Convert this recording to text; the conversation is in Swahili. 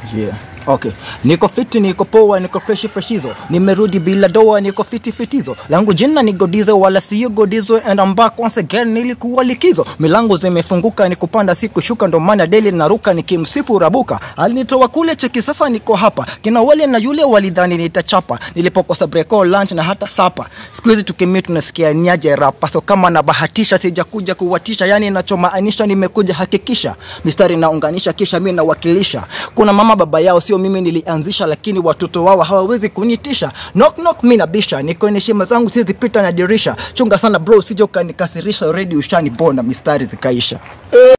Yeah. Okay. Niko fiti, niko poa, niko freshi freshizo. Nimerudi bila doa, niko fiti fitizo. Langu jina ni Godizo wala siyo Godizo and I'm back once again nilikuwa likizo. Milango zimefunguka ni kupanda siku shuka ndo maana daily naruka nikimsifu Rabuka. Alinitoa kule cheki sasa niko hapa. Kina wale na yule walidhani nitachapa. Nilipokosa break all lunch na hata sapa. Siku hizi tukimia tunasikia niaje rapa. So kama nabahatisha sijakuja kuwatisha, yani nachomaanisha nimekuja hakikisha. Mistari naunganisha kisha mimi nawakilisha. Kuna mama baba yao sio mimi nilianzisha, lakini watoto wao hawawezi kunitisha. Knock knock, mimi nabisha, niko ni heshima zangu siwezi pita na dirisha. Chunga sana bro, usije ukanikasirisha, already ushanipona, mistari zikaisha.